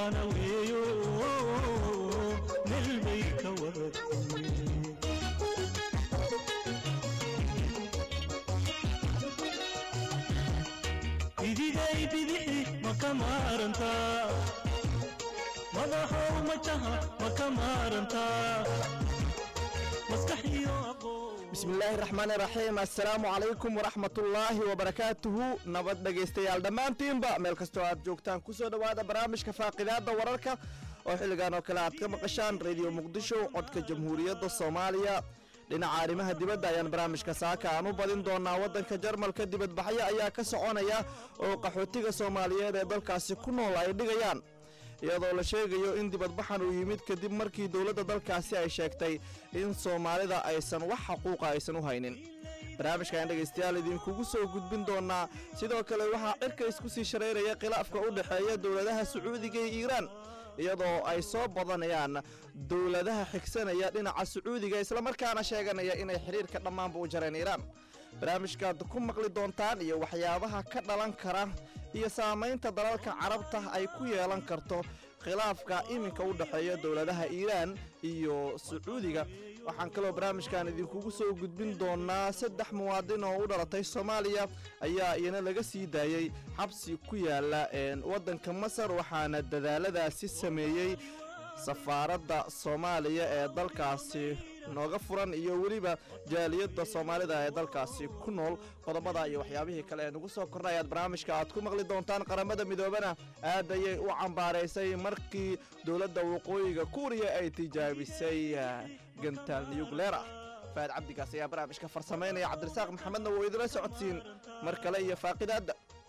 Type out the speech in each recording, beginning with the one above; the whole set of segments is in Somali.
mataana weeyo meel bay ka wada timi bidigay bidixi ma ka maarantaa madaxow majaha ma ka maarantaa maskax iyo aqoon bismillaahi raxmaani raxiim assalaamu calaykum waraxmatullaahi wabarakaatuhu nabad dhegaystayaal dhammaantiinba meel kastoo aad joogtaan ku soo dhowaada barnaamijka faaqidaadda wararka oo xilligan oo kale aad ka maqashaan rediyo muqdisho codka jamhuuriyadda soomaaliya dhinaca arrimaha dibadda ayaan barnaamijka saaka aan u badin doonaa waddanka jarmalka dibadbaxyo ayaa ka soconaya oo qaxootiga soomaaliyeed ee dalkaasi ku nool ay dhigayaan iyadoo la sheegayo in dibadbaxan uu yimid kadib markii dowladda dalkaasi ay sheegtay in soomaalida aysan wax xaquuqa aysan u haynin barnaamijkan dhegaystayaal idinkugu soo gudbin doonaa sidoo kale waxaa cirka isku sii shareyraya khilaafka u dhexeeya dowladaha sacuudiga iyo iiraan iyadoo ay soo badanayaan dowladaha xigsanaya dhinaca sacuudiga islamarkaana sheeganaya inay xidhiirka dhammaanba u jareen iiraan barnaamijkaad ku maqli doontaan iyo waxyaabaha ka dhalan kara iyo saamaynta dalalka carabta ay ku yeelan karto khilaafka iminka u dhexeeya dowladaha iiraan iyo sacuudiga waxaan kaloo barnaamijkan idinkugu soo gudbin doonaa saddex muwaadin oo u dhalatay soomaaliya ayaa iyana laga sii daayey xabsi ku yaala waddanka masar waxaana dadaaladaasi sameeyey safaaradda soomaaliya ee dalkaasi nooga furan iyo weliba jaaliyadda soomaalida ee dalkaasi ku nool qodobada iyo waxyaabihii kale ee nagu soo korna ayaad barnaamijka aad ku maqli doontaan qaramada midoobana aad ayay u cambaaraysay markii dowladda waqooyiga kuuriya ay tijaabisay gantaal niyugleer ah faad cabdigaas ayaa barnaamijka farsamaynaya cabdirasaaq maxamedna wuu idila socodsiin mar kale iyo faaqidaadda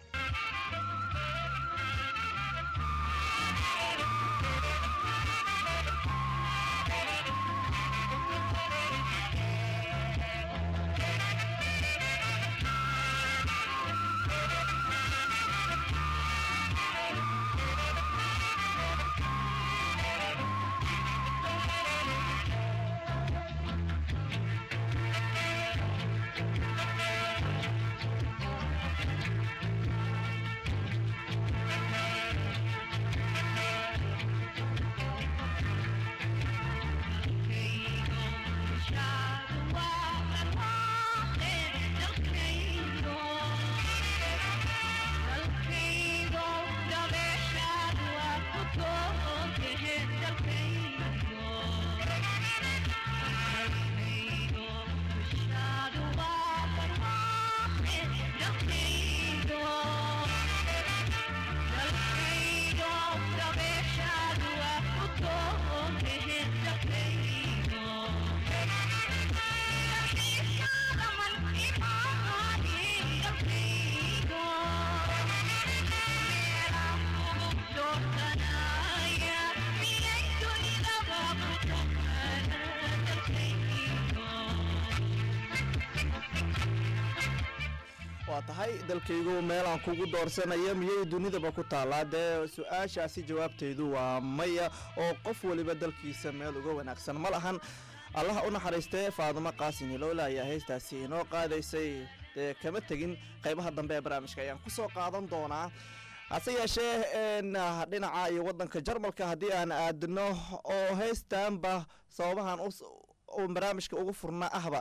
waa tahay dalkaygu meelaan kugu doorsanaya miyay dunidaba ku taallaa dee su-aashaasi jawaabtaydu waa maya oo qof weliba dalkiisa meel uga wanaagsan ma lahan allaha u naxariistee faadimo qaasin hilowla ayaa heestaasi inoo qaadaysay dee kama tegin qaybaha dambe ee barnaamijka ayaan ku soo qaadan doonaa hase yeeshee dhinaca iyo waddanka jarmalka haddii aan aadno oo heestaanba sababahan uu barnaamijka ugu furna ahba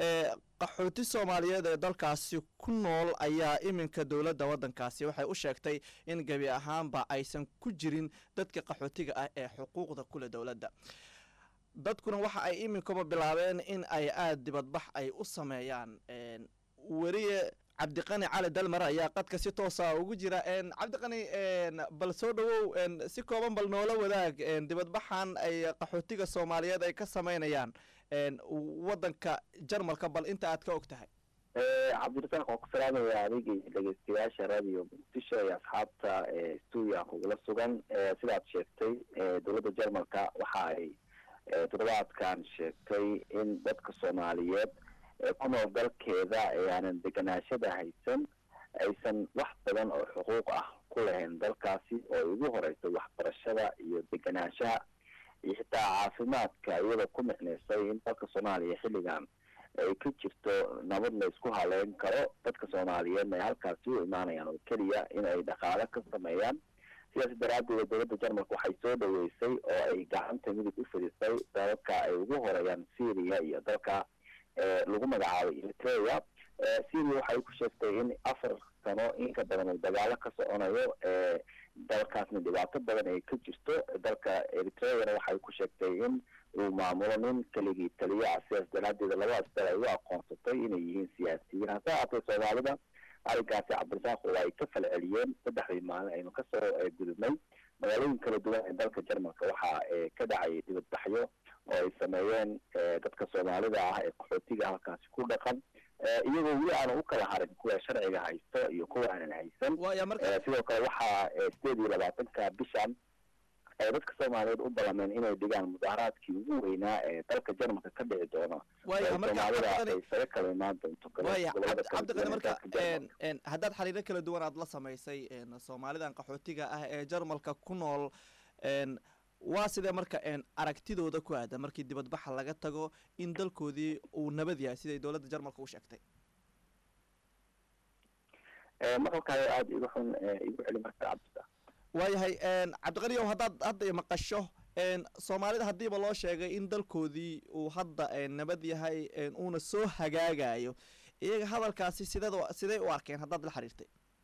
qaxooti soomaaliyeed ee dalkaasi ku nool ayaa iminka dowladda waddankaasi waxay u sheegtay in gebi ahaanba aysan ku jirin dadka qaxootiga ah ee xuquuqda kule dowladda dadkuna waxa ay iminkaba bilaabeen in ay aada dibadbax ay u sameeyaan weriye cabdiqani cali dalmar ayaa qadka si toosa ugu jira cabdiqani bal soo dhawow si kooban bal noola wadaag dibadbaxan ay qaxootiga soomaaliyeed ay ka sameynayaan waddanka jarmalka bal inta aad ka og tahay cabdirasaaq waan ku salaamaya adiga iyo dhegeystayaasha radio muqdisho iyo asxaabta stuudiga kugula sugan sidaad sheegtay dowladda jarmalka waxa ay toddobaadkan sheegtay in dadka soomaaliyeed ee ku nool dalkeeda ee aanan deganaashada haysan aysan wax badan oo xuquuq ah ku lahayn dalkaasi oo ay ugu horeyso waxbarashada iyo deganaanshaha iyo xitaa caafimaadka iyadoo ku micnaysay in dalka soomaaliya xilligan ay ka jirto nabad la isku haleyn karo dadka soomaaliyeedna ay halkaasi u imaanayaan oo keliya in ay dhaqaale ka sameeyaan sidaas daraaddeeda dowladda jarmalka waxay soo dhaweysay oo ay gacanta midig u fidisay dalalka ay ugu horeeyaan syria iyo dalka lagu magacaabay eritrea syria waxay ku sheegtay in afar sano in ka badan uu dagaalo ka soconayo dalkaasna dhibaato badan ay ka jirto dalka eritreana waxay ku sheegtay in uu maamulo nin keligii taliya ah sidaas daraaddeeda labadaas dal ay u aqoonsatay inay yihiin siyaasiyiin hase haatee soomaalida arrinkaasi cabdirasaaq waa ay ka falceliyeen saddexdii maalin aynu kasoo gudubnay magaalooyin kala duwan ee dalka jarmalka waxaa ka dhacayay dibadbaxyo oo ay sameeyeen dadka soomaalida ah ee qaxootiga halkaasi ku dhaqan iyagoo weli aanan u kala harin kuwa sharciga haysto iyo kuwa aanan haysan sidoo kale waxaa sideed iyo labaatanka bishan ay dadka soomaaliyeed u ballameen inay dhigaan mudaaharaadkii ugu weynaa ee dalka jarmalka ka dhici doono soomaalida ay isaga kala imaan doonto cabdiqani marka haddaad xiriiro kala duwan aad la samaysay soomaalidan qaxootiga ah ee jarmalka ku nool waa sidee marka aragtidooda ku aada markii dibadbaxa laga tago in dalkoodii uu nabad yahay siday dowladda jarmalka u sheegtay maqalkaayo aada igu xun igu celi marka cabdisa waayahay cabdiqaniyow haddaad hadda maqasho soomaalida haddiiba loo sheegay in dalkoodii uu hadda nabad yahay uuna soo hagaagayo iyaga hadalkaasi sideed sidey u arkeen haddaad la xiriirtay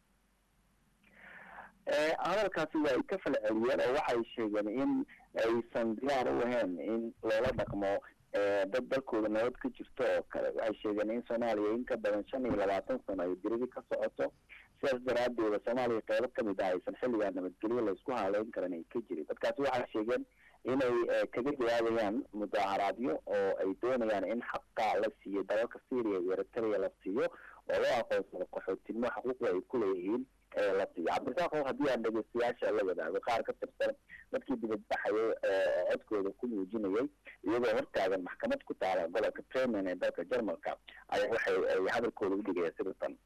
hadalkaasi waa ay ka falceliyeen oo waxay sheegeen in aysan diyaar u ahayn in loola dhaqmo dad dalkooda nabad ka jirto oo kale waxay sheegeen in soomaaliya in ka badan shan iyo labaatan sano ay diridi ka socoto sidaas daraadeeda soomaaliya qeybo kamid ah aysan xilligaa nabadgelyo laysku haaleyn karan ay ka jirin dadkaasi waxay sheegeen inay kaga jawaabayaan mudaaharaadyo oo ay doonayaan in xaqa la siiyo dalalka syria iyo eritrea la siiyo oo loo aqoonsado qaxootinimo xuquuqda ay ku leeyihiin la siiyo cabdirasaaq haddii aan dhegeystayaasha la wadaago qaar ka tirsan dadkii dibadbaxayay codkooda ku muujinayay iyagoo hortaagan maxkamad ku taala gobolka bremen ee dalka jarmalka ayaa waxay ay hadalkooda udhigaya sida tan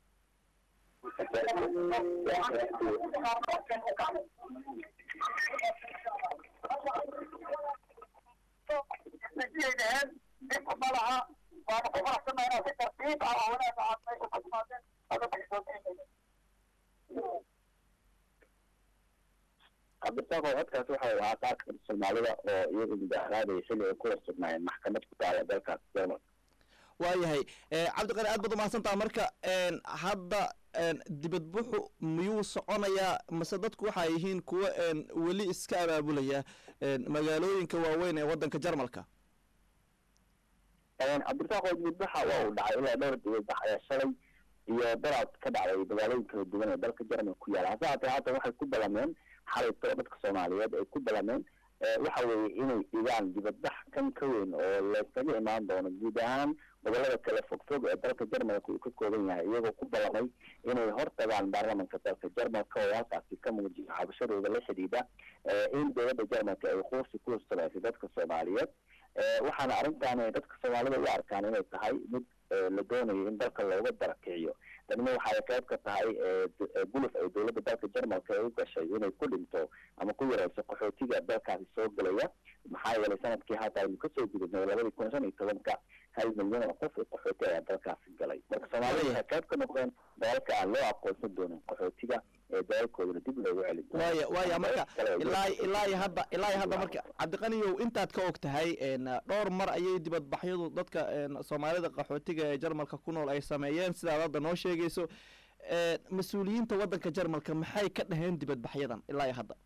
cabdirasaaq codkaasi waxay ahaa qaar kamid soomaalida oo iyagu mudaaharaadaya xilli ay ku horsugnaayeen maxkamad ku taala dalkaas jarmalka waayahay cabdiqani aad baad umahadsantaha marka hadda dibadbuxu miyuu soconayaa mase dadku waxay yihiin kuwa weli iska abaabulaya magaalooyinka waaweyn ee waddanka jarmalka cabdirasaaq oo dibadbaxa waa uu dhacay ilaa dhowr dibadbax ayaa shalay iyo daraad ka dhacday magaalooyin kala duwan ee dalka jarmalka ku yaala hase haatee haatan waxay ku balameen xalayto dadka soomaaliyeed ay ku balameen waxa weeye inay dhigaan dibadbax kan ka weyn oo laysaga imaan doono guud ahaan gobolada kale fogfog ee dalka jarmalka uu ka kooban yahay iyagoo ku ballamay inay hortagaan baarlamanka dalka jarmalka oo halkaasi ka muujiyo xabashadooda la xidhiidha in dowladda jarmalka ay quursi ku hustamaysay dadka soomaaliyeed waxaana arrintan dadka soomaalida u arkaan inay tahay mid la doonayo in dalka looga darakiciyo tanina waxay qayb ka tahay guluf ay dowladda dalka jarmalka ay u gashay inay ku dhinto ama ku yareyso qaxootiga dalkaasi soo gelaya maxaa yeelay sanadkii haata aynu kasoo gudubnay labadii kun shan iyo tobanka hal milyan oo qof oo qaxooti ayaa dalkaasi galay marka soomaalida waxay qayb ka noqdeen dalalka aan loo aqoonsan doonin qaxootiga ee dalalkoodana dib loogu celin waaya waaya marka ilaa ilaa iyo hadda ilaa iyo hadda marka cabdiqaniyow intaad ka og tahay dhowr mar ayay dibadbaxyadu dadka soomaalida qaxootiga ee jarmalka ku nool ay sameeyeen sidaad hadda noo sheegayso mas-uuliyiinta waddanka jarmalka maxay ka dhaheen dibadbaxyadan ilaa iyo hadda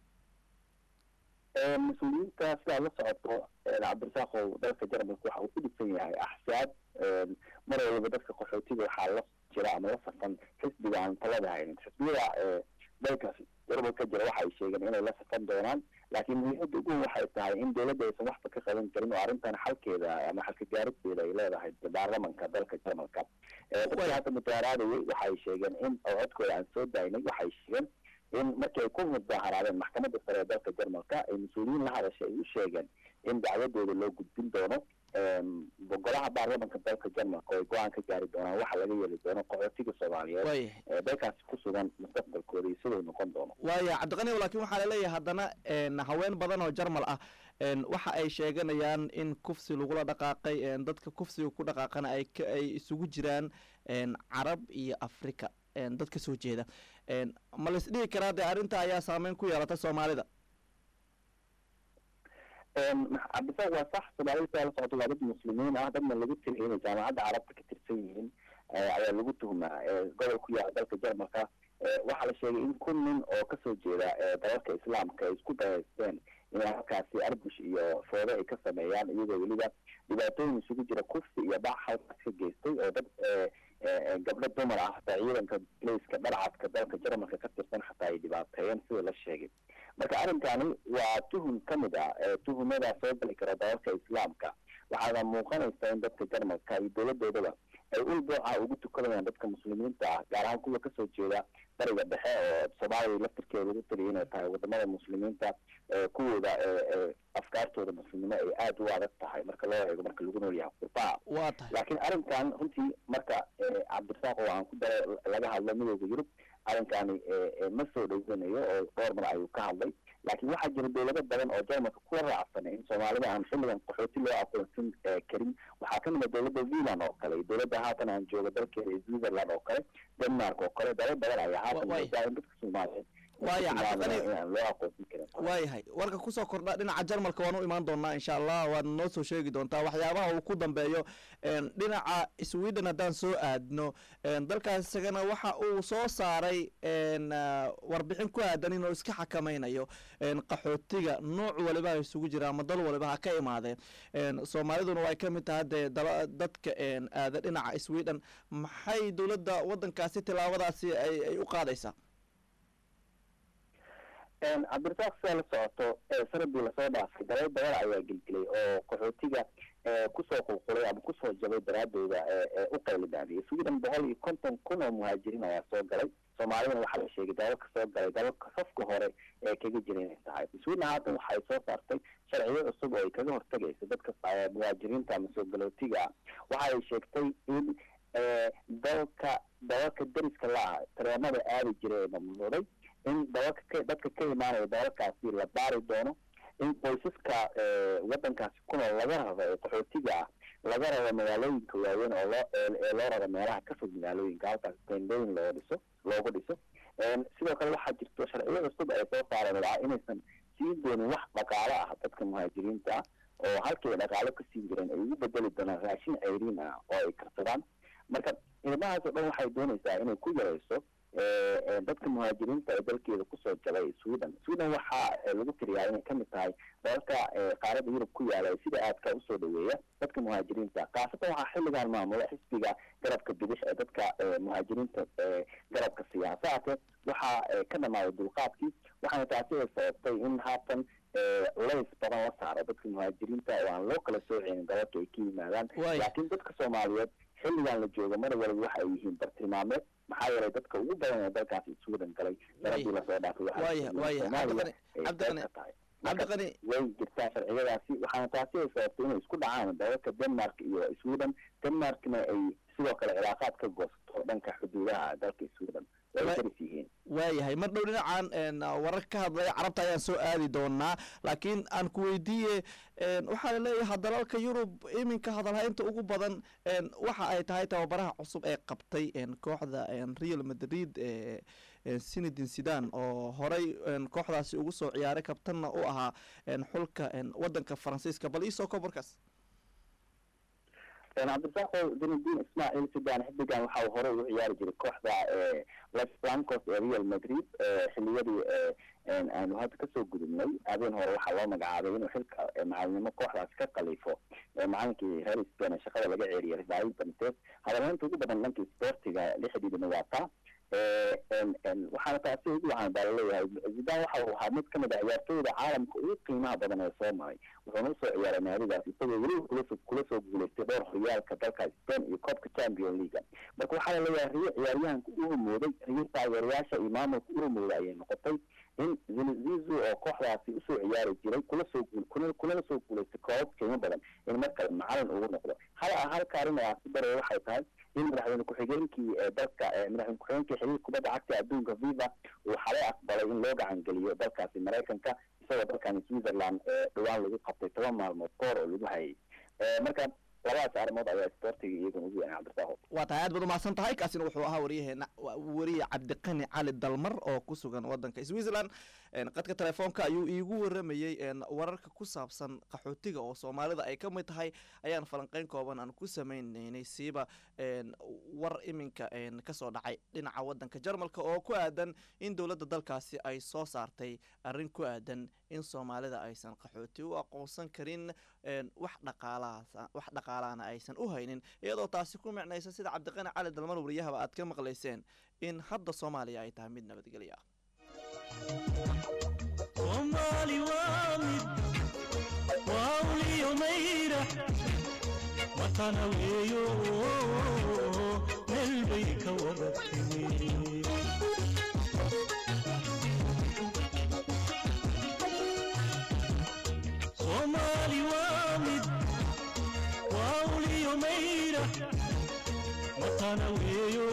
mas-uuliyiinta sidaad la socoto cabdirasaaqow dalka jarmalka waxa uu ku dhisan yahay axsaab mar waliba dadka qaxootiga waxaa la jira ama la safan xisbiga aan talada haynin xisbiyada dalka jarmalka jira waxay sheegeen inay la safan doonaan laakiin muhiimada ugu waxay tahay in dowladda aysan waxba ka qaban karin oo arrintan xalkeeda ama xalka gaarideeda ay leedahay baarlamanka dalka jarmalka dadka hadda mudaaraadayay waxay sheegeen in oo codkooda aan soo daynay waxay sheegeen in markii ay ku mudaaharaadeen maxkamadda sare ee dalka jarmalka ay mas-uuliyiin la hadashay ay u sheegeen in dacwadooda loo gudbin doono golaha baarlamanka dalka jarmalka oo ay go-aan ka gaari doonaan waxa laga yeeli doono qaxootiga soomaaliyeed ee dalkaasi ku sugan mustaqbalkooda iyo siduu noqon doono waaya cabdiqani laakiin waxaa laleeyahay haddana haween badan oo jarmal ah waxa ay sheeganayaan in kufsi lagula dhaqaaqay dadka kufsiga ku dhaqaaqana ay ay isugu jiraan carab iyo africa dad ka soo jeeda ma la isdhihi karaa dee arrinta ayaa saameyn ku yeelata soomaalida cabdisaaq waa sax soomaalida sidaa la socoto waa dad muslimiin ah dadna lagu tiriya inay jaamacadda carabta ka tirsan yihiin ayaa lagu tuhmaa gobol ku yaala dalka jarmalka waxaa la sheegay in kun nin oo kasoo jeeda dalalka islaamka ay isku dayaysteen inay halkaasi arbush iyo foodo ay ka sameeyaan iyagoo weliba dhibaatooyin isugu jira kufsi iyo bac halkaas ka geystay oo dad gabdho dumar ah hataa ciidanka leyska dharcadka dalka jarmalka ka tirsan xataa ay dhibaateeyeen sida la sheegay marka arrinkani waa tuhum ka mid ah tuhumadaa soo gali kara dalalka islaamka waxaana muuqanaysa in dadka jarmalka iyo dowladoodaba ay ul booca ugu tukanayaan dadka muslimiinta ah gaar ahaan kuwa kasoo jeeda bariga dhexe oo soomaaliya laftirkeeda lagu taliya inay tahay wadamada muslimiinta kuwooda afkaartooda muslimnimo ay aada u adag tahay marka loo eego marka lagu nool yahay qurbaa waa tahay laakiin arrinkan runtii marka cabdirasaaq oo aan ku daro laga hadlo midooda yurub arrinkani ma soo dhowanayo oo dhowr mar ayuu ka hadlay laakiin waxaa jira dowlado badan oo jarmalka kula raacsanay in soomaalida aan xilligan qaxooti loo aqoonsan karin waxaa ka mid a dowladda zealand oo kale iyo dowladda haatan aan jooga dalkeeda iyo switzerland oo kale denmark oo kale dalal badan ayaa haatan Wa- waay. moodaa in dadka soomaaliyeed Waaya, ay tilmaamayaan Cabdiqani- inaan loo aqoonsan karin waayahay warka kusoo kordha dhinaca jarmalka waan u imaan doonaa insha allah waad noo soo sheegi doontaa waxyaabaha uu ku dambeeyo een, dhinaca sweden haddaan soo aadno een, dalkaas isagana waxa uu soo saaray een, ah, warbixin ku aadan inuu iska xakamaynayo een, qaxootiga nooc waliba ha isugu jira ama dal waliba ha ka imaadeen een, soomaaliduna way ka mid tahay dee dala- dadka een, aada dhinaca sweden maxay dowladda waddankaasi tilaabadaasi ay ay u qaadaysaa cabdirasaaq sidaa la socoto ee sanadii lasoo dhaafay dalal badan ayaa gelgelay oo qaxootiga ee kusoo qulqulay ama kusoo jabay daraadooda ee ee u qaylidaadiyay sweden boqol iyo konton kun oo muhaajiriin ayaa soo galay soomaalidana waxaa la sheegay dalalka soo galay dalalka safka hore ee kaga jira inay tahay sweden haatan waxay soo saartay sharciyo cusub oo ay kaga hortagayso dadka eh, muhaajiriinta ama soo galootiga ah waxa ay sheegtay in eh, dalka dalalka deriska la-ah tareemada aadi jiray ee mamnuucday in dalalka ka dadka ka imaanaya dalalkaasi la baari doono in qoysaska eh, waddankaasi ku nool laga rabo ee qaxootiga ah laga rabo magaalooyinka waaweyn oo loo ee ee loo rabo meelaha ka fog magaalooyinka halkaas teendooyin loo dhiso loogu dhiso Een, sidoo kale waxaa jirto sharciyo cusub ay soo saareen waa inaysan siin doonin wax dhaqaale ah dadka muhaajiriinta ah oo halkii ay dhaqaale ka siin jireen ay ugu bedeli doonaan raashin ceyriin ah oo ay karsadaan marka ilmahaas oo dhan waxay doonaysaa inay ku yarayso ee, ee, dadka muhaajiriinta ee dalkeeda kusoo jabay sweden sweden waxaa ee, lagu tiriyaa inay kamid tahay dalalka ee, qaaradda yurub ku yaala ee sida aadka usoo dhaweeya dadka muhaajiriinta khaasatan waxaa xilligan maamula xisbiga garabka bidix ee dadka ee, muhaajiriinta ee, garabka siyaasa haatee waxaa ee, ka dhamaaday dulqaadkii waxaana taasi ay sababtay in haatan ee, culays badan la saaro dadka muhaajiriinta oo aan loo kala sooceynin dalalka ay ka yimaadaan Waay. laakiin dadka soomaaliyeed xilligan la joogo mar waliba waxa ay yihiin bartilmaameed maxaa yeelay dadka ugu badan ee dalkaasi sweden galay sanadii lasoo dhaafay waxaa Waaya, la waaya. Soomaaliya Cabdiqani- ay Cabdiqani- qayb ka tahay Marka cabdiqani way jirtaa sharciyadaasi waxaana taasi ay sababtay inay isku dhacaan dalalka denmark iyo sweden denmarkna ay sidoo kale cilaaqaad ka goosato dhanka xuduudaha dalka sweden way Wa- daris yihiin waayahay mar dhow dhinacan een, warar ka hadlaya carabta ayaan soo aadi doonaa laakiin aan ku weydiiye een, waxaa la leeyahay dalalka yurub iminka hadalhaynta ugu badan een, waxa ay tahay tababaraha cusub ee qabtay een, kooxda een, real madrid ee een, zinedine zidane oo horey een, kooxdaasi ugu soo ciyaaray kabtanna u ahaa een, xulka een, wadanka faransiiska bal iisoo kobarkaas cabdirasaaqo zinedine ismaaciil sidan xiddigan waxa uu hore ugu ciyaari jiray kooxda ee los blancos ee real madrid ee xiliyadii ee een aanu hadda kasoo gudubnay habeen hore waxaa loo magacaabay inuu xilka ee macalinimo kooxdaasi ka khaliifo ee macalinkii reer spain ee shaqada laga ceeriyay rafael benitez hadalhaynta ugu badan dhankii sportiga lixdiidana waa taa ee een een waxaana taasi ugu wacan baa laleeyahay zidane waxa uu ahaa mid ka mid ah ciyaartooyda caalamka ugu qiimaha badan ee soo maray wuxuuna usoo ciyaaray naadidaas isagoo weliba kula soo kula soo guuleystay dhowr horyaalka dalka spain iyo koobka champion leaga marka waxaa laleeyahay riyo ciyaaryahanka u rumooday riyo taageerayaasha iyo maamulka u rumooday ayay noqotay in zinizizu oo kooxdaasi usoo ciyaari jiray kula soo guul kuna kulana soo guuleystay koobab qiimo badan in markale macalin ugu noqdo hal halka arrin ayaa ku daraya waxay tahay in madaxweyne ku-xigeenkii ee dalka ee madaxweyne ku-xigeenkii xiriirka kubadda cagta adduunka viva uu xalay aqbalay in loo gacan geliyo dalkaasi maraykanka isagoo dalkani switzerland ee dhowaan lagu qabtay toban maalmood koor oo lagu hayay Ee, marka labadaas arrimood ayaa sportiga iyagana ugu weynaa cabdirasaaqo waa tahay aad baad umahadsan tahay kaasina wuxuu ahaa waryaheena wa- wariye cabdiqani cali dalmar oo ku sugan wadanka switzerland een, qadka telefoonka ayuu iigu waramayey een, wararka ku saabsan qaxootiga oo soomaalida ay ka mid tahay ayaan falanqeyn kooban aan ku sameyneynay siiba een, war iminka een, kasoo dhacay dhinaca wadanka jarmalka oo ku aadan in dowladda dalkaasi ay soo saartay arrin ku aadan in soomaalida aysan qaxooti u aqoonsan karin een, wax dhaqaalahaas wax dhaqaalaana aysan u haynin iyadoo taasi ku micnaysa sida cabdiqani cali dalmar wariyahaba aad ka maqlayseen in hadda soomaaliya ay tahay mid nabadgelyo ah soomaali waa mid waa uliyo mayra matana weeyo meel bay ka wada timi soomaali waa mid waa uliyo mayra matana weeyo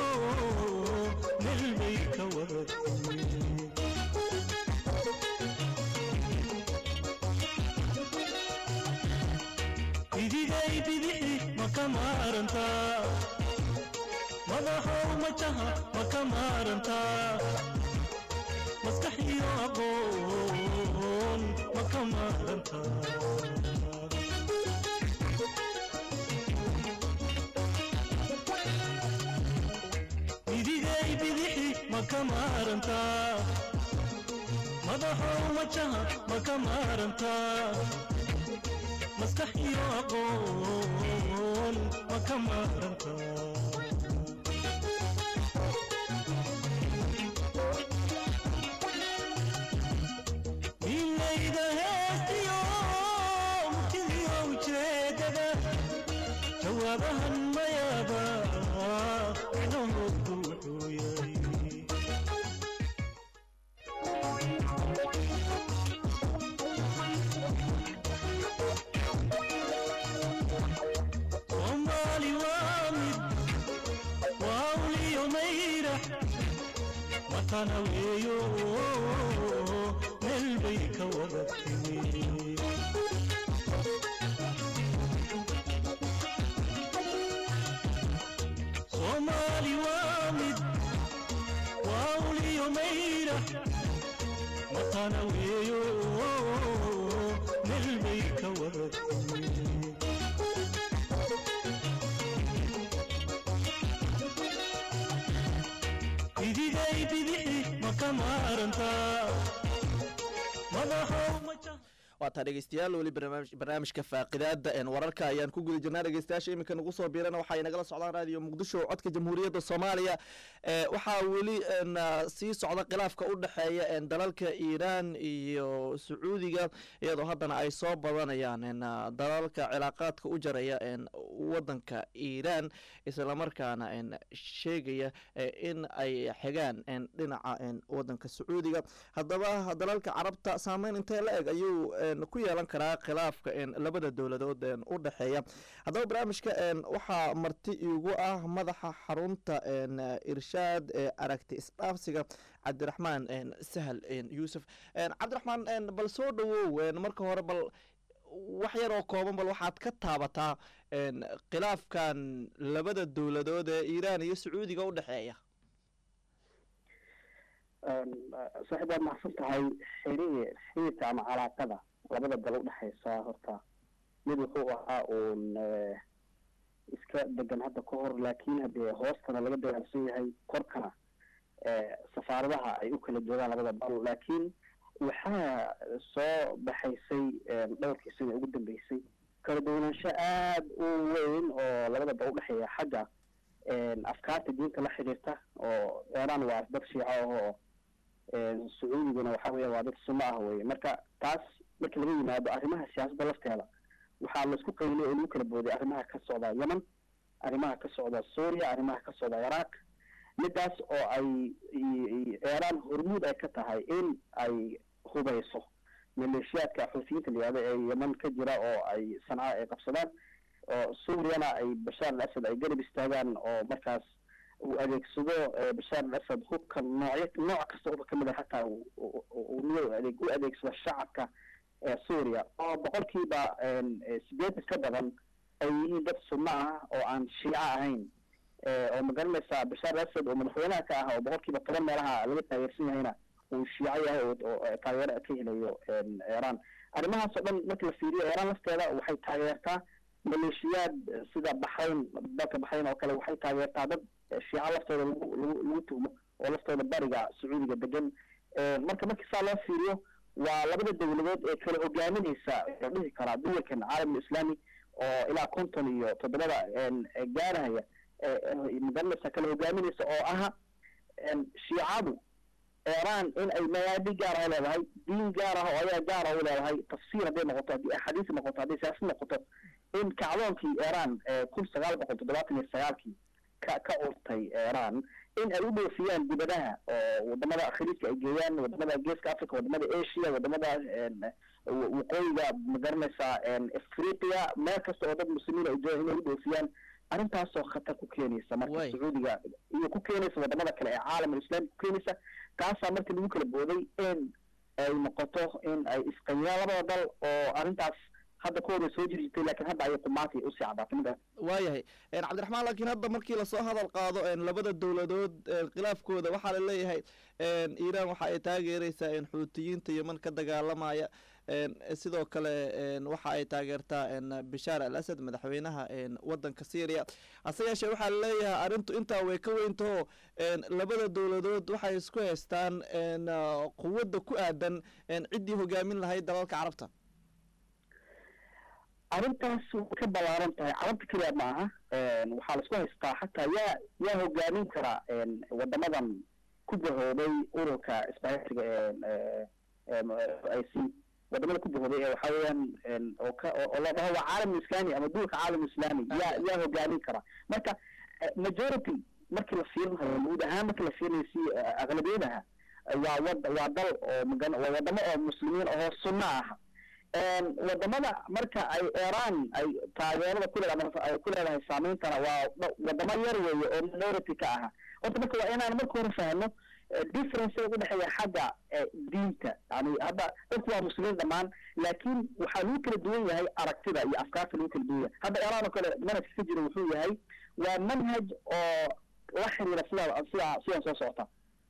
meel bay ka wada timi idigay bidixi ma ka maarantaa madaxow majaha ma ka maarantaa maskax iyo aqoon ma ka maarantaa idigay bidixi ma ka maarantaa madaxow majaha ma ka maarantaa maskax iyo aqoon ma ka maaranta milayda heestiyo murtidiyo ujeedada jawaabahan mayaaba micnahoodu wuxuu yahay soomaali waa mid waa uliyo mayra matana weeyo meel bay ka wada timi soomaali waa mid waa uliyo mayra matana weeyo meel bay ka wada timi idigay bidixi ma ka maarantaa madaxow maja waa taa dhegeystayaal weli barnaamij- barnaamijka faaqidaada een wararka ayaan ku guda jirnaa dhegeystayaasha iminka nagu soo biirana waxaa inagala socdaan raadiyo muqdisho codka jamhuuriyadda soomaaliya ee waxaa weli een, ah, sii socda khilaafka u dhexeeya een, dalalka iiraan iyo sacuudiga iyadoo haddana ay soo badanayaan een, ah, dalalka cilaaqaadka u jaraya een, wadanka iiraan islamarkaana een, sheegaya eh, in ay xigaan een, dhinaca een, wadanka sacuudiga haddaba dalalka carabta saameyn intee la eg ayuu een, ku yeelan karaa khilaafka een, labada dowladood een, u dhexeeya haddaba barnaamijka een, waxaa marti iigu ah madaxa xarunta een, irshaad ee aragti isdhaafsiga cabdiraxmaan een, sahal een, yuusuf een, cabdiraxmaan een, bal soo dhawow een, marka hore bal wax yar oo kooban bal waxaad ka taabataa een, khilaafkan labada dowladood ee iiraan iyo sacuudiga u dhexeeya saaxiib waad maxsan tahay xiriir xiriirka ama calaaqada labada dal udhexaysa horta mid wuxuu ahaa uun eh, iska degan hadda ka hor laakiin haddee hoostana laga dagaalsan yahay korkana eh, safaaradaha ay u kala joogaan labada dal laakiin waxaa soo baxaysay eh, dhowrkii sida ugu dambeysay kala duwanaansho aada u weyn oo labada dal udhexeeya xagga eh, afkaarta diinta la xiriirta oo iiraan waa dad shiico ah oo een, sacuudiguna waxa weya waa dad sunno ah weye marka taas marka laga yimaado arrimaha siyaasadda lafteeda waxaa laisku qaylay oo lagu kala booday arrimaha ka socda yemen arrimaha ka socda suuriya arrimaha ka socda ciraaq midaas oo ay i- i- iiraan hormuud ay ka tahay in ay hubayso maleeshiyaadka xuutiyiinta la yihahdo ee yemen ka jira oo ay sanca ay qabsadaan oo suuriyana ay bashaar al asad ay garab istaagaan oo markaas uu adeegsado eh, bashaar al asad hubka noocyo nooc kasta uba kamid a hataa uu- uu- uu uu adeeg u adeegsado shacabka ee suuriya oo boqolkiiba een, eh, sideetan ka badan ay yihiin dad sunno ah oo aan shiico ahayn oo magaranaysaa bashaar asad oo madaxweynaha ka ah oo boqolkiiba toban meelaha laga taageersan yahayna uu shiico yahay oo taageero ka helayo iran arrimahaas oo dhan marka la fiiriyo iran lafteeda waxay taageertaa maleeshiyaad sida baxrayn dalka baxrayn oo kale waxay taageertaa dad shiico laftooda lagu lagu lagu tuhmo oo laftooda bariga sacuudiga degan marka markii saa loo fiiriyo waa labada dowladood ee kala hogaaminaysa la dhihi karaa duwalkan caalamul islaami oo ilaa konton iyo toddobada gaarahaya magaranaysa kala hogaaminaysa oo aha shiicadu iran in ay mabaadi gaar ah leedahay diin gaar ah oo ayaa gaar ah u leedahay tafsiir hadday noqoto haddii axaadiis noqoto hadday siyaasad noqoto in kacdoonkii iran kun sagaal boqol toddobaatan iyo sagaalkii ka ka urtay iran in ay u dhoofiyaan dibadaha oo wadamada khaliijka ay geeyaan wadamada geeska africa wadamada asia wadamada waqooyiga magaranaysaa afriqiya meel kasta oo dad muslimiin ay doon inay u dhoofiyaan arrintaasoo khatar ku keenaysa marka sacuudiga iyo ku keenaysa wadamada kale ee caalamul islaami ku keenaysa taasaa marka lagu kala booday in ay noqoto in ay isqanyaan labada dal oo arrintaas hadda ka hor soo jiri jirtay lakin hadda ayay qumaatay usii caddaatay mida waayahay cabdiraxmaan laakiin hadda markii lasoo hadal qaado labada dowladood khilaafkooda waxaa la leeyahay iiraan waxa ay taageereysaa xuutiyiinta yeman ka dagaalamaya sidoo kale waxa ay taageertaa bishaar al asad madaxweynaha wadanka syria hase yeeshee waxaa laleeyahay arrintu intaa way ka weyntaho labada dowladood waxay isku haystaan quwadda ku aadan ciddii hogaamin lahayd dalalka carabta arrintaas way ka ballaaran tahay carabta keliya ma aha waxaa laisku haystaa xataa yaa yaa hogaamin kara wadamadan ku bahooday ururka isbahaysiga i c wadamada ku bahooday ee waxa weeyaan oo ka oo la dhaho waa caalam islami ama duulka caalam islami yaa yaa hogaamin kara marka majority markii la fiirinayo guud ahaan markii la fiirinayo si aqlabiyadaha waa wad waa dal oo magan waa wadamo oo muslimiin ahoo sunno ah wadamada marka ay iran ay taageerada ku leedahay ay ku leedahay saameyntana waa wadamo yar weeye oo minority ka aha horta marka waa inaan marka hore fahno difference u dhexeeya xagga diinta yani hadda dadku waa muslimiin dhammaan laakiin waxaa lagu kala duwan yahay aragtida iyo afkaarta lagu kala duwan yahay hadda iran oo kale manhajka ka jira wuxuu yahay waa manhaj oo la xiriira sida sida sidan soo socota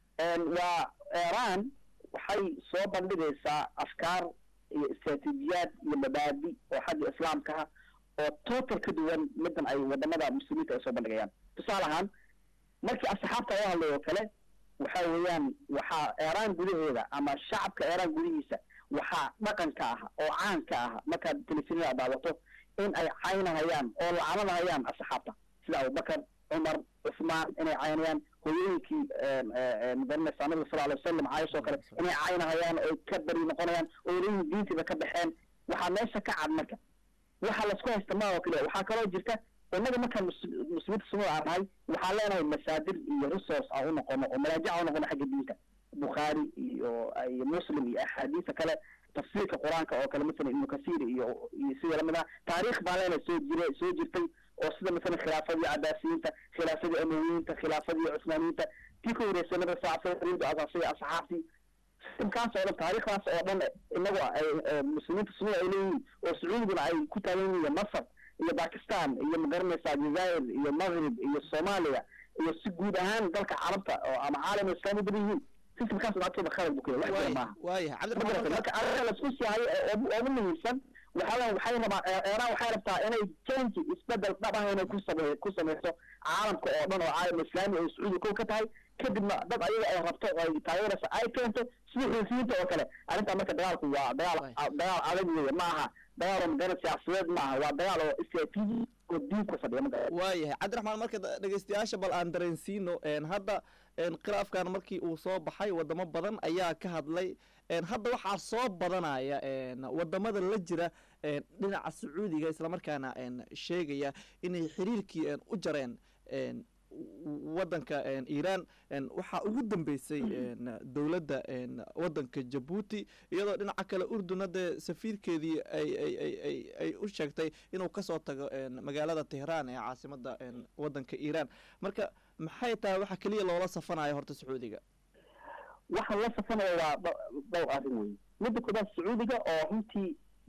waa iran waxay soo bandhigaysaa afkaar iyo istraatiijiyaad iyo mabaadi oo xagga islaamka ah oo total ka duwan midan ay wadamada muslimiinta ay soo bandhigayaan tusaale ahaan markii asxaabta laga hadlay oo kale waxa weeyaan waxaa iran gudaheeda ama shacabka iran gudihiisa waxaa dhaqanka ah oo caanka ah markaad telefishinada daawato in ay caynahayaan oo lacanadahayaan asxaabta sida abubakar cumar cusmaan inay caynayaan hooyooyinkii magaranaysa nabiga sal alay wasalam caayisha oo kale inay caynahayaan oo ka bari noqonayaan oo leeyihin diintiiba ka baxeen waxaa meesha ka cad marka waxa laisku haysta maa oo kale waxaa kaloo jirta innaga markaan muslimiinta sunnada aan nahay waxaan leenahay masaadir iyo resource aan u noqono oo maraajic aan u noqono xagga diinta bukhaari iyo iyo muslim iyo axaadiisa kale tafsiirka qur-aanka oo kale masalan ibnu kasiir iyo iyo sida lamid ah taariikh baan leenahay soo jira soo jirtay oo sida masalan khilaafadii cabaasiyiinta khilaafadii amawiyiinta khilaafadii cusmaaniyiinta tii ka horeysay nabiga sal slam rindu asaasay asxaabtii sistamkaas oo dhan taariikhdaas oo dhan inagu ay muslimiinta sunnada ay leeyihiin oo sacuudiguna ay ku taagan yihiin masar iyo bakistan iyo magaranaysaa jazair iyo maghrib iyo soomaaliya iyo si guud ahaan dalka carabta oo ama caalam islaami badan yihiin sistamkaas lacagtooda khalad buu kaya wax jira maaha waayahay marka arrinta laisku sii hayo ugu muhiimsan waxaa waxay rabaa iran waxay rabtaa inay change isbedel dhab ah inay ku same ku sameyso caalamka oo dhan oo caalam islaami oo sacuudi kow ka tahay kadibna dad ayaga ay rabto oo ay taageeraysa ay keento sida xuusiyiinta oo kale arrintaa marka dagaalku waa dagaal dagaal adag weeye ma aha dagaal oo magaran siyaasadeed ma aha waa dagaal oo istraatiiji oo diin ku fadhiya ma waayahay cabdiraxmaan marka dhegeystayaasha bal aan dareensiino hadda khilaafkan markii uu soo baxay wadamo badan ayaa ka hadlay hadda waxaa soo badanaya wadamada la jira dhinaca sacuudiga islamarkaana sheegaya inay xiriirkii u jareen wadanka iiraan waxaa ugu dambeysay dowladda wadanka jabuuti iyadoo dhinaca kale urduna dee safiirkeedii ay ay u sheegtay inuu kasoo tago magaalada tehraan ee caasimada wadanka iiraan marka maxay tahay waxa keliya loola safanayo horta sacuudiga waxa la safanayo waa dhowr arrin wey midda koobaad sacuudiga oo runtii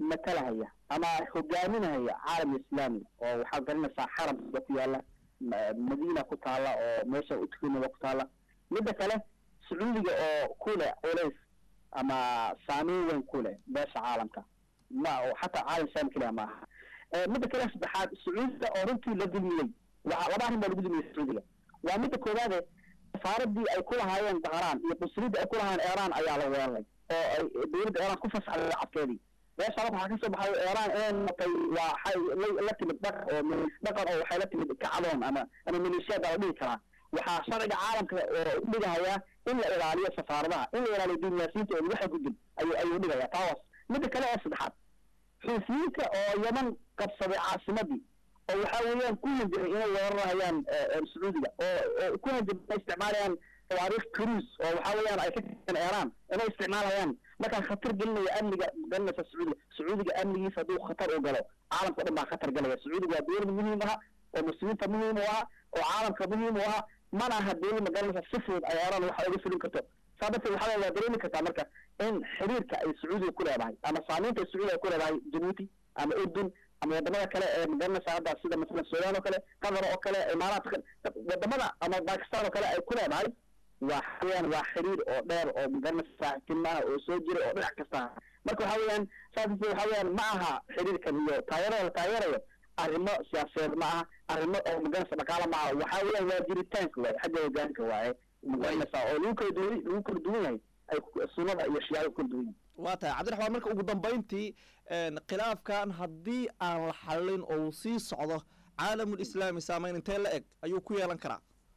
matalahaya ama hogaaminahaya caalam islaami oo waxaa garanaysaa xaramka ku yaala ma- madiina ku taala oo meesha utukanada ku taala midda kale sacuudiga oo ku leh culays ama saameyn weyn ku leh beesha caalamka ma oo xataa caalam islaami keliya ma aha Eh, midda kale saddexaad sacuudiga oo runtii la dulmiyey waxa laba arrin baa lagu dulmiyey sacuudiga waa midda koowaade safaaradii ay ku lahaayeen dahraan iyo qunsuliyadda ay ku lahaayeen iiraan ayaa la weeraray oo ay dowladda iiraan ku fasaxday lacagteedii meesha waxaa ka soo baxay iiraan inay noqotay waa waxay la- la timid dhaqan oo milis dhaqan oo waxay la timid kacdoon ama ama maleeshiyaad la dhihi karaa waxaa sharciga caalamka oo u dhigahayaa in la ilaaliyo safaaradaha in la ilaaliyo diblomaasiyiinta oo lagu xadgudbin ayuu ayuu dhigayaa taawas midda kale oo saddexaad xuufiyiinta oo yaman qabsaday caasimadii oo waxaa weeyaan ku hanjiray inay weerarahayaan eh, eh, sacuudiga oo oo ku hanjiray inay isticmaalayaan tawaariikh cruise oo waxaa weeyaan ay ka tirsan iiraan inay isticmaalayaan markaa khatar gelinaya amniga garanaysa sacuudiga sacuudiga amnigiisa hadduu khatar u galo caalamka o dhan baa khatar galaya sacuudiga waa dowlad muhiim aha oo muslimiinta muhiim u aha oo caalamka muhiim u aha mana aha dowlad magaranaysa si fudud ay iiraan waxa uga fulin karto saa darteed waxaa waa dareemi kartaa marka in xiriirka ay sacuudiga ku leedahay ama saamaynta ay sacuudiga ku leedahay jabuuti ama urdun ama wadamada kale ee magaranaysa hadda sida masalan suudaan oo kale qatar oo kale imaaraat wadamada ama bakistan oo kale ay ku leedahay waa xaweyaan waa xiriir oo dheer oo magaranaysa saaxiibtinimo ah oo soo jira oo dhinac kasta ah marka waxaa weeyaan saas darteed waxaa weeyaan ma aha xiriirkan iyo taageerada la taageerayo arrimo siyaasadeed ma aha arrimo oo magaranaysa dhaqaale ma aha waxaa weeyaan waa jiritaanka waaye xagga hogaanka waaye magaranaysa oo lagu kala duwan lagu kala duwan yahay ay ku- sunnada iyo shiyaada ku kala duwan yihiin waa tahay cabdiraxmaan marka ugu dambayntii een, khilaafkan haddii aan la xallin oo uu sii socdo caalamul islaami saameyn intee la eg ayuu ku yeelan karaa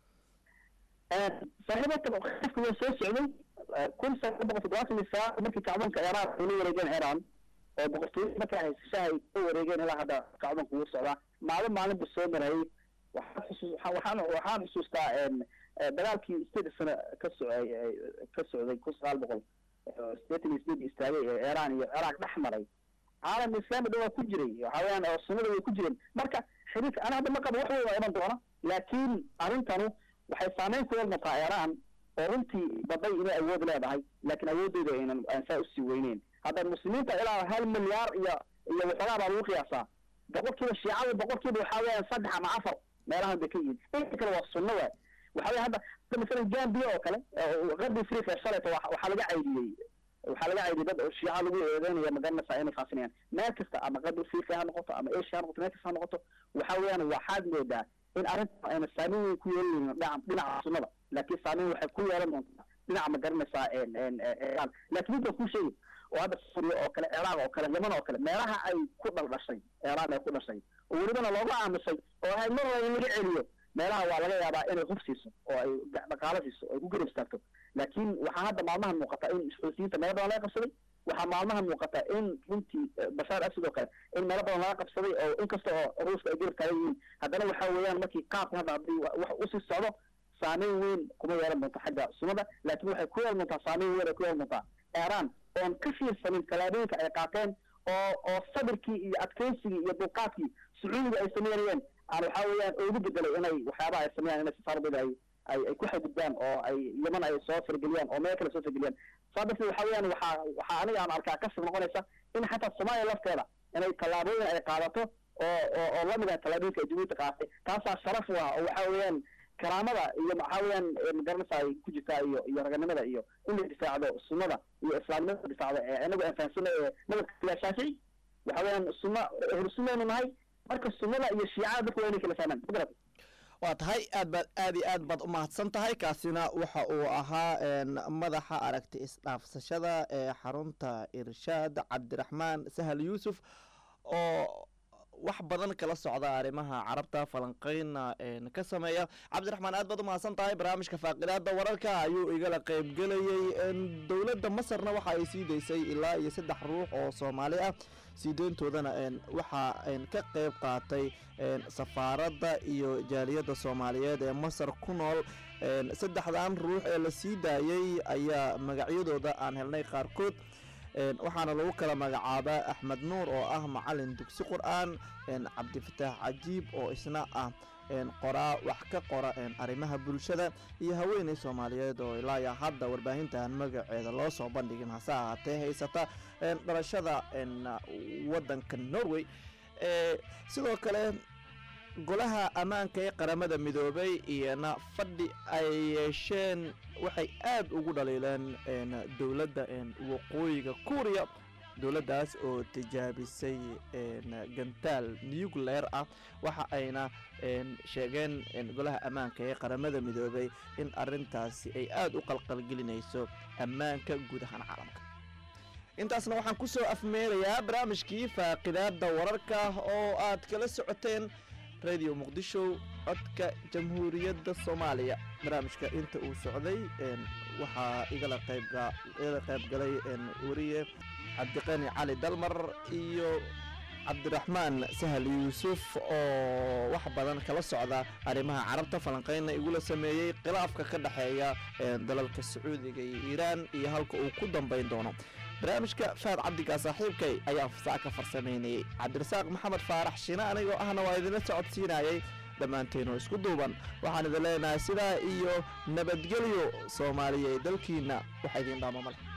saaxiibata khilaafka waa soo socday eh, kun sagaal boqol toddobaatan iyo sagaal markii kacdoonka iiraan ay la wareegeen iiraan oo boqortooyada markaa haysashaha ay ka wareegeen ilaa hadda kacdoonka wuu socdaa maalin maalin buu soo marayay waxaan xusuus waxaan waxaan waxaan xusuustaa een, eh, dagaalkii sideed sano ka socday eh, ka socday kun sagaal boqol eh, sideetan iyo sideed istaagay ee iiraan iyo ciraaq dhex maray caalam islaami dhan waa ku jiray waxa weeyaan oo sunnada way ku jireen marka xiriirka ana hadda ma qabo wax weyn waa iman doona laakiin arrintanu waxay saameyn ku yeelmataa iiraan oo runtii baday inay awood leedahay laakiin awooddeeda aynan aan saa usii weyneyn hadda muslimiinta ilaa hal milyaar iyo iyo waxoogaa baa lagu qiyaasaa boqolkiiba shiicada boqolkiiba waxaa weeyaan saddex ama afar meelahan bay ka yihiin inta kale waa sunno waay waxa weya hadda hadda masalan gambia oo kale oo qarbi afrika shalayta wa- waxaa laga caydiyey waxaa laga caydiyey dad shiica lagu eedeynaya magaranaysaa inay faasinayaan meel kasta ama qarbi afrika ha noqoto ama asia ha noqoto meel kasta ha noqoto waxa weeyaan waxaad moodaa in arrintan ayna saameyn weyn ku yeelanaynin dhinaca dhinaca sunnada laakiin saameyn waxay ku yeelan doontaa dhinaca ma garanaysaa een een iiraan laakiin intaan kuu sheegi oo hadda suuriya oo kale ciraaq oo kale yaman oo kale meelaha ay ku dhaldhashay iiraan ay ku dhashay oo welibana looga aamusay oo ay mar walba laga celiyo meelaha waa laga yaabaa inay hub siiso oo ay ga- dhaqaalo siiso oo ay ku garab istaagto laakiin waxaa hadda maalmahan muuqata in xuutiyiinta meelo badan laga qabsaday waxaa maalmahan muuqata in runtii eh, bashaar asad oo kale in meelo badan laga qabsaday oo inkasta oo ruushka ay garab taagan yihiin haddana waxaa weeyaan markii qaabka hadda haddii wa- wax usii socdo saameyn weyn kuma yeelan doonto xagga sunnada laakiin waxay ku yeelan doontaa saameyn weyn ay ku yeelan doontaa iiraan oon ka fiirsanin tallaabooyinka ay qaateen oo oo sabirkii iyo adkeysigii iyo dulqaadkii sacuudiga ay sameynayeen aan waxaa weeyaan ugu bedelay inay waxyaabaha ay sameeyaan inay safaaradooda ay ay ay ku xadgudbaan oo ay yaman ay soo fargeliyaan oo meel kale soo fargeliyaan saa darteed waxaa weeyaan waxaa waxaa aniga aan arkaa kasib noqonaysa in xataa soomaaliya lafteeda inay tallaabooyin ay qaadato oo oo oo lamid ah tallaabooyinka ay jabuuti qaadatay taasaa sharaf u ah oo waxaa weeyaan karaamada iyo maxaa weeyaan eh, magaranaysa ay ku jirtaa iyo iyo raganimada iyo in la difaacdo sunnada iyo islaamnimada la difaacdo ee inagu aan fahamsanay ee madhabka ila shaafici waxa weeyaan sunna hursumaynu nahay marka sunnada iyo shiicada dadku waa inay kala fahmaan ma garatay waa tahay aad baad aad iyo aad baad u mahadsan tahay kaasina waxa uu ahaa een, madaxa aragti isdhaafsashada ee xarunta irshaad cabdiraxmaan sahal yuusuf oo wax badan kala socda arrimaha carabta falanqeyna een, ka sameeya cabdiraxmaan aad baad u mahadsan tahay barnaamijka faaqidaada wararka ayuu igala qeybgelayey een, dowladda masarna waxa ay sii daysay ilaa iyo saddex ruux oo soomaali ah sii deyntoodana een, waxa een, ka qeyb qaatay een, safaaradda iyo jaaliyadda soomaaliyeed ee masar ku nool een, saddexdan ruux ee la sii daayey ayaa magacyadooda aan helnay qaarkood een, waxaana lagu kala magacaabaa axmed nuur oo ah macalin dugsi qur-aan een, cabdifataax cajiib oo isna ah qoraa wax ka qora arrimaha bulshada iyo haweeney soomaaliyeed oo ilaa hadda warbaahintan magaceeda loo soo bandhigin hase ahaatee haysata dhalashada wadanka norway sidoo kale golaha ammaanka ee qaramada midoobay iyona fadhi ay yeesheen waxay aad ugu dhaliileen dowladda waqooyiga kuuriya dowladdaas oo tijaabisay gantaal nucleer ah waxa ayna sheegeen golaha ammaanka ee qaramada midoobay in arintaasi ay aad u qalqalgelinayso ammaanka guud ahaan caalamka intaasna waxaan ku soo afmeerayaa barnaamijkii faaqidaada wararka oo aad kala socoteen radio muqdisho codka jamhuuriyadda soomaaliya barnaamijka inta uu socday waxaa igala qaybigala qayb galay weriye cabdiqani cali dalmar iyo cabdiraxmaan sahal yuusuf oo wax badan kala socda arrimaha carabta falanqeynna igula sameeyey khilaafka ka dhexeeya dalalka sacuudiga iyo iiraan iyo halka uu ku dambayn doono barnaamijka fahad cabdigaa saaxiibkay ayaa fasax ka farsamaynayey cabdirasaaq maxamed faarax shine anigoo ahna waa idinla socodsiinayay dhammaanteenoo isku duuban waxaan idin leenahay sidaa iyo nabadgelyo soomaaliya dalkiinna waxa idin dhaamo male